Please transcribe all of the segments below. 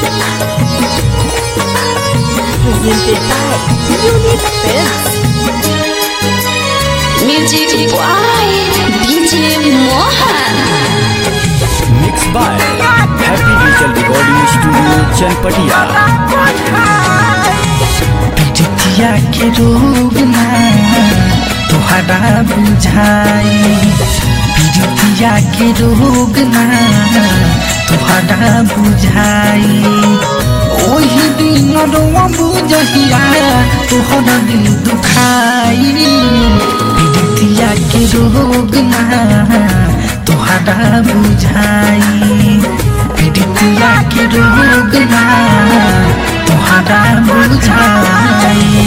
Presented by Unique Films. Music by DJ Mohan. Mix by happy digital recording studio Chanpatia पिटिया के रोग ना तोहरा बुझाई पिटिया के रोग ना तोहरा बुझाई ओही दिन रोआ बुझहिया तोहरा दिल दुखाई पिटिया के रोग ना तोहरा बुझाई पिटिया के रोग ना तोहरा बुझाई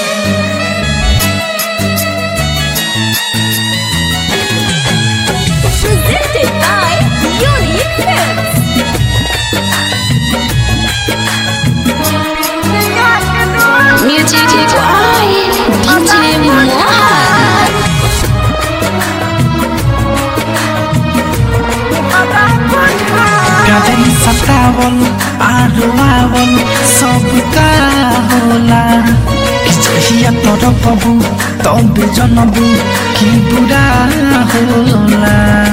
Presented by Unique Films. Music by DJ Mohan. गजन सतावल आरुआवल सबका होला जहिया तोर पबू तबे जनबू कि बुरा होला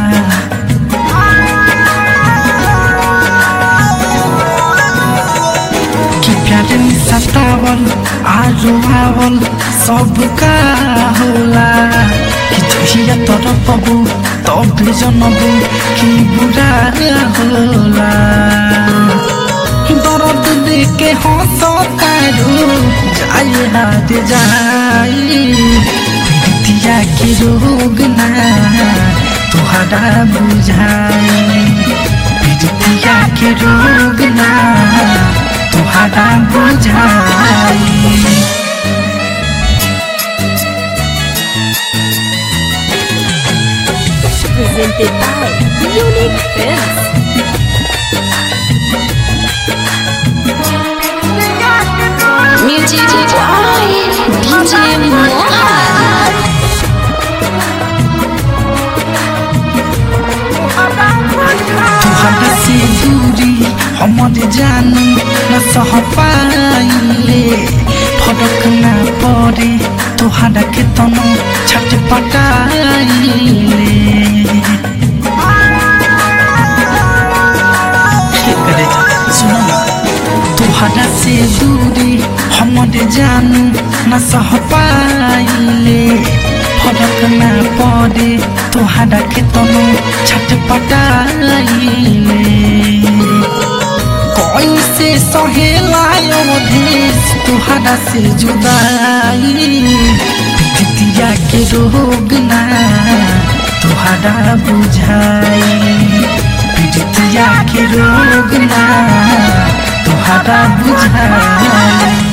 कि प्यारे में सतावल आरुआवल सबका होला कि जहिया तोर पबू तबे जनबू कि बुरा होला दर्द देके हंसतारू जाए हाथ जाई प्रीतिया के रोग ना तोहरा बुझाई प्रीतिया के रोग ना तोहरा बुझाई Presented by Unique Films. Music by DJ Mohan. तुहरा से दूरी हमर जानू न सह पाइले फरक ना पड़े तुहरा के तनो छट पटाइले तुहरा से दूरी हमर जानू न सह पाइले फरक ना पड़े तुहरा के तनो छट पटाइले कैसे सहेलायो देश तुहरा से जुदाई पितिया के रोग ना तुहरा बुझाई पितिया के रोग ना तुहरा बुझाई